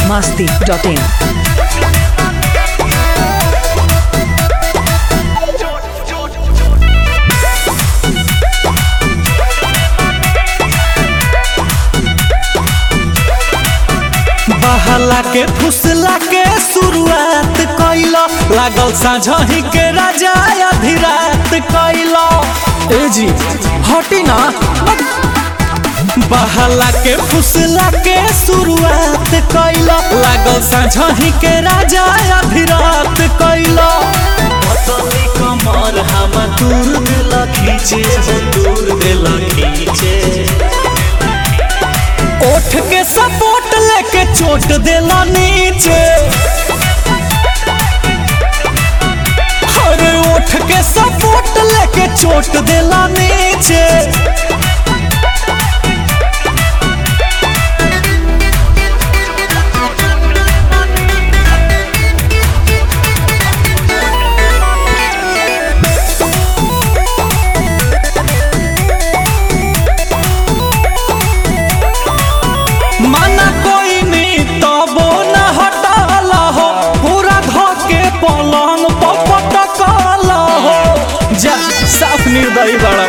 masti.in. बहला के फुसला के शुरुआत कैलो लागल साझही के राजा अधिरात कैलो ए जी हटी ना बहला के फुसला के शुरुआत कैलो लागल साझही के राजा अधिरात कैलो पतली कमर हम दूर दिल खींचे हो दूर दिल खींचे ओठ के सपोर्ट लेके चोट देला नीचे अरे ओठ के सपोर्ट लेके चोट देला नीचे माना कोई नहीं तबो न हटाला हो पूरा धके पलंग पपटकाला हो जा साफ निर्दयी बड़ा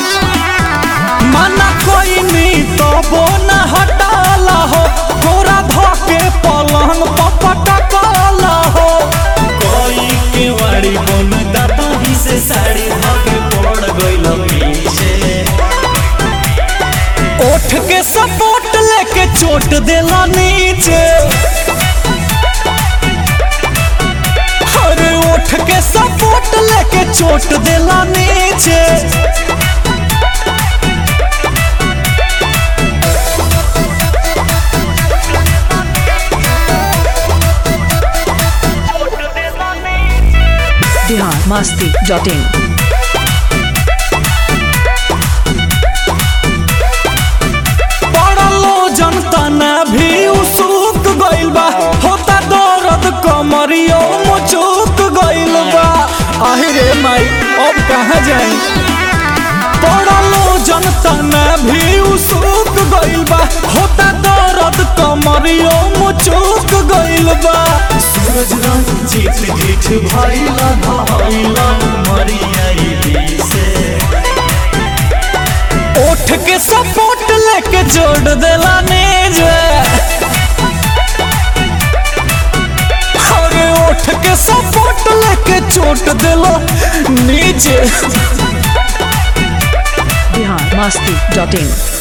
माना कोई नहीं तबो न हटाला हो पूरा धके पलंग पपटकाला हो कोई के वाड़ी बन दाता ही से साड़ी धके पड़ गइल पीछे ओठ के सपोर्ट लेके चोट देला नीचे अरे ओठ के सपोर्ट लेके चोट देला नीचे Bihar masti.in. पड़लो जनता ने भी उसुक गइल बा होता दर्द कमरियो मुचुक गइल बा आहिरे माई अब कहाँ जाई पड़लो जनता ने भी उसुक गइल बा होता दर्द कमरियो मुचुक गइल बा सूरज रंग जीत जीत भइला भइला मरिया से ओठ के सपोर्ट लेके जोड़ देला नीचे अरे ओठ के सपोर्ट लेके चोट देला नीचे Bihar masti.in.